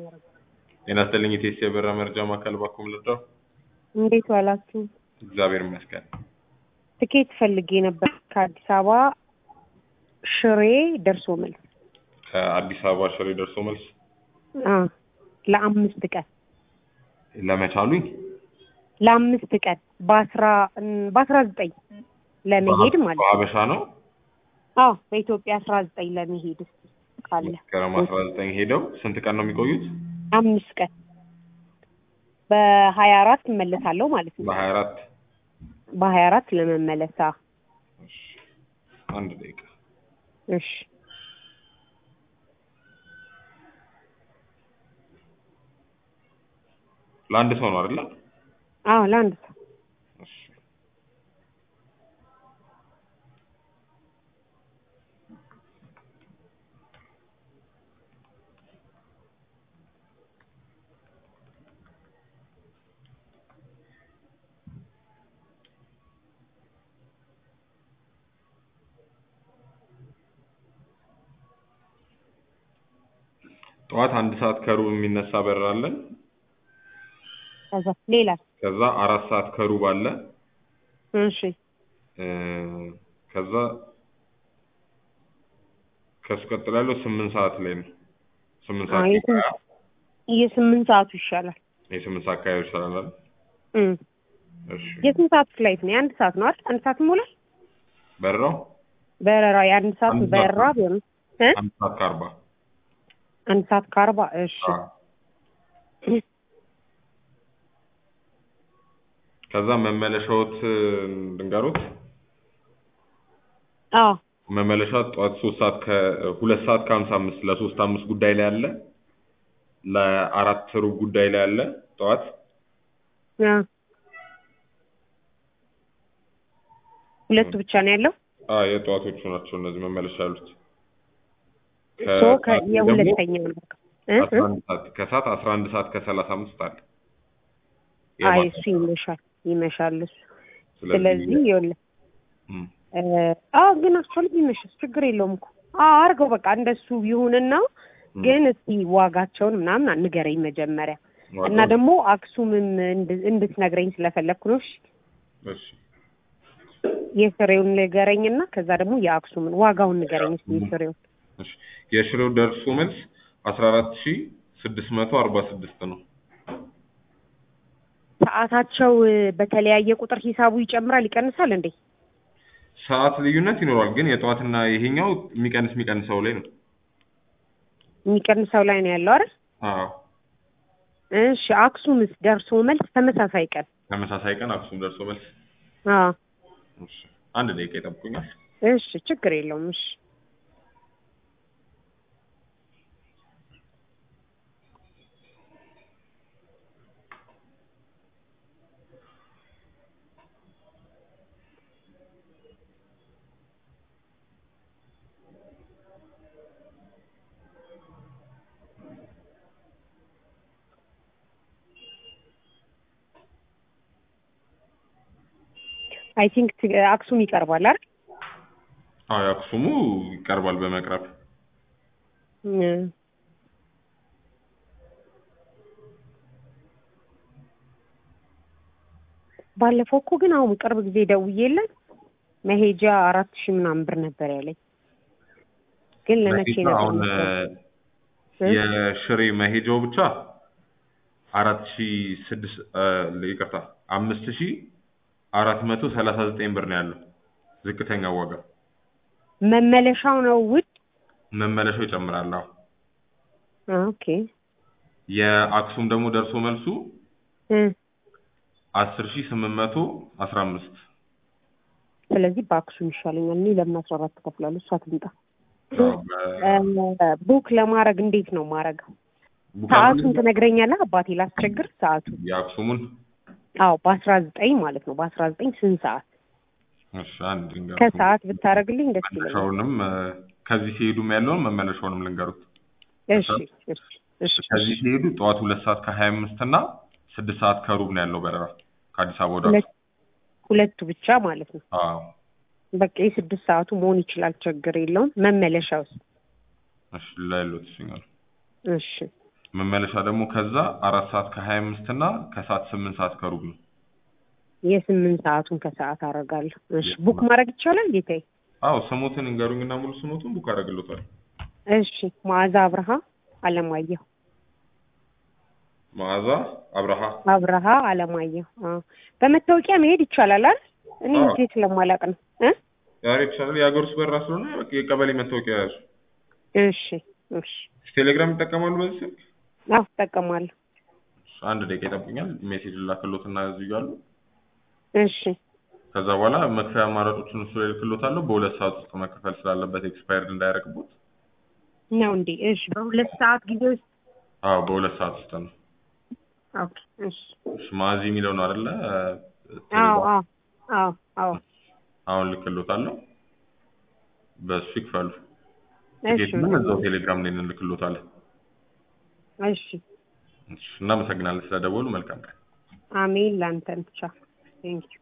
ጤና ይስጥልኝ የቴስ የበራ መረጃ ማዕከል ባኩም ልርዳው? እንዴት ዋላችሁ? እግዚአብሔር ይመስገን። ትኬት ፈልጌ ነበር ከአዲስ አበባ ሽሬ ደርሶ መልስ ከአዲስ አበባ ሽሬ ደርሶ መልስ አ ለአምስት ቀን ለመቻሉኝ ለአምስት ቀን በአስራ በአስራ ዘጠኝ ለመሄድ ማለት ነው። በሀበሻ ነው። አዎ በኢትዮጵያ አስራ ዘጠኝ ለመሄድ እስኪ ካለ መስከረም አስራ ዘጠኝ ሄደው ስንት ቀን ነው የሚቆዩት? አምስት ቀን በሀያ አራት እመለሳለሁ ማለት ነው። በሀያ አራት በሀያ አራት ለመመለሳ አንድ ደቂቃ እሺ ለአንድ ሰው ነው አይደለ? አዎ ለአንድ ሰው እሺ ጠዋት አንድ ሰዓት ከሩብ የሚነሳ በረራ አለን። ከዛ ሌላ ከዛ አራት ሰዓት ከሩብ አለ። እሺ እ ከዛ ከሱ ቀጥሎ ያለው ስምንት ሰዓት ላይ ነው። ስምንት አዎ ሰዓት የስምንት የስምንት ሰዓቱ ይሻላል። የስምንት ሰዓት አካባቢ ይሻላል አይደል? እም እሺ የስንት ሰዓት ፍላይት ነው? የአንድ ሰዓት ነው አይደል? አንድ ሰዓት ይሞላል በረራው በረራ የአንድ ሰዓት አንድ ሰዓት በረራ ነው። ቢሆን እ አንድ ሰዓት ከአርባ አንድ ሰዓት ከአርባ እሺ አዎ። ከዛ መመለሻዎት ድንገሮት አዎ መመለሻ ጠዋት ሶስት ሰዓት ከሁለት ሰዓት ከሀምሳ አምስት ለሶስት አምስት ጉዳይ ላይ አለ። ለአራት ሩብ ጉዳይ ላይ አለ ጠዋት አ ሁለቱ ብቻ ነው ያለው። አዎ የጠዋቶቹ ናቸው እነዚህ መመለሻ ያሉት። ሶ ከሰዓት ደግሞ የሁለተኛው ነው እ አስራ እ አንድ ሰዓት ከሰዓት አስራ አንድ ሰዓት ከሰላሳ አምስት አለ። አይ የማታ እሱ ይመሻል ይመሻል እሱ ስለዚህ ስለዚህ ይኸውልህ እም፣ እ አዎ ግን አክቹዋሊ ቢመሽስ ችግር የለውም እኮ አዎ አድርገው በቃ እንደሱ ይሁንና እም፣ ግን እስቲ ዋጋቸውን ምናምን ንገረኝ መጀመሪያ እና ዋጋው- ደግሞ አክሱምም እንድ- እንድትነግረኝ ስለፈለግኩ ነው። እሺ እሺ የፍሬውን ንገረኝና ከዛ ደግሞ የአክሱምን ዋጋውን ንገረኝ እስቲ የፍሬውን እሺ የሽሬው ደርሶ መልስ አስራ አራት ሺ ስድስት መቶ አርባ ስድስት ነው። ሰዓታቸው እ፣ በተለያየ ቁጥር ሂሳቡ ይጨምራል ይቀንሳል እንዴ? ሰዓት ልዩነት ይኖራል፣ ግን የጠዋትና ይሄኛው የሚቀንስ የሚቀንሰው ላይ ነው። የሚቀንሰው ላይ ነው ያለው አይደል? አዎ እሺ አክሱምስ ደርሶ መልስ ተመሳሳይ ቀን? ተመሳሳይ ቀን አክሱም ደርሶ መልስ። አዎ እሺ አንድ ደቂቃ ይጠብቁኛል። እሺ ችግር የለውም። እሺ አይ ቲንክ አክሱም ይቀርባል አይደል? አዎ የአክሱሙ ይቀርባል በመቅረብ እ፣ ባለፈው እኮ ግን አሁን ቅርብ ጊዜ ደውዬለት መሄጃ አራት ሺህ ምናምን ብር ነበር ያለኝ። ግን ለመቼ መሄጃ ነበር አሁን መሰለኝ? እ፣ እ? የሽሬ መሄጃው ብቻ አራት ሺ ስድስት እ፣ ይቅርታ አምስት ሺ አራት መቶ ሰላሳ ዘጠኝ ብር ነው ያለው ዝቅተኛ ዋጋ። መመለሻው ነው ውድ? መመለሻው ይጨምራል። አዎ አ፣ ኦኬ የአክሱም ደግሞ ደርሶ መልሱ እ፣ አስር ሺ ስምንት መቶ አስራ አምስት ስለዚህ በአክሱም ይሻለኛል። እኔ ለምን አስራ አራት እከፍላለሁ? እሷ ትምጣ። አዎ፣ በ- እ፣ ቡክ ለማድረግ እንዴት ነው ማድረገው? ቡክ ሰዓቱን አድርገን ትነግረኛለህ አባቴ? ላስቸግር ሰዓቱ የአክሱሙን አዎ በአስራ ዘጠኝ ማለት ነው። በአስራ ዘጠኝ ስንት ሰዓት እሺ አንድ ድንጋይ ከሰዓት ብታደርግልኝ ደስ ይለኛል። መመለሻውንም እ፣ ከዚህ ሲሄዱም ያለውን መመለሻውንም ልንገሩት። እሺ እሺ እሺ ከዚህ ሲሄዱ ጠዋት ሁለት ሰዓት ከሀያ አምስት እና ስድስት ሰዓት ከሩብ ነው ያለው በረራ ከአዲስ አበባ ወደ ሁለት ሁለቱ ብቻ ማለት ነው። አዎ በቃ የስድስት ሰዓቱ መሆን ይችላል፣ ችግር የለውም። መመለሻውስ? እሺ ላይሎት ይገኛል እሺ መመለሻ ደግሞ ከዛ አራት ሰዓት ከሀያ አምስት እና ከሰዓት ስምንት ሰዓት ከሩብ ነው። የስምንት ሰዓቱን ከሰዓት አደርጋለሁ። እሺ ቡክ ማድረግ ይቻላል ጌታዬ? አዎ ስሞትን እንገሩኝና ሙሉ ስሞቱን ቡክ አደርግሎታል። እሺ መዓዛ አብርሃ አለማየሁ መዓዛ አብርሃ አብርሃ አለማየሁ። አዎ በመታወቂያ መሄድ ይቻላል አይደል? እኔ አዎ። እዚህ ስለማላውቅ ነው እ ዛሬ ይቻላል። የሀገር ውስጥ በራ ስለሆነ በቃ የቀበሌ መታወቂያ ያዙ። እሺ እሺ ቴሌግራም ይጠቀማሉ በዚህ ስልክ? አዎ እጠቀማለሁ። አንድ ደቂቃ ይጠብቁኛል። ሜሴጅ ላክሎትና እዚህ ጋር አሉ። እሺ ከዛ በኋላ መክፈያ አማራጮችን እሱ ላይ ልክሎታለሁ። በሁለት ሰዓት ውስጥ መከፈል ስላለበት ኤክስፓየርድ እንዳያደርግቦት። ነው እንዴ? እሺ በሁለት ሰዓት ጊዜ ውስጥ አዎ በሁለት ሰዓት ውስጥ ነው። ኦኬ እሺ እሺ ማዚ የሚለው ነው አይደለ? አዎ አዎ አዎ አዎ አሁን ልክሎታለሁ። በሱ ይክፈሉ። እሺ ቲኬቱንም እዛው ቴሌግራም ላይ እንልክሎታለን። እሺ እሺ፣ እናመሰግናለን ስለደወሉ። መልካም ቀን። አሜን ላንተን ብቻ ቴንኪው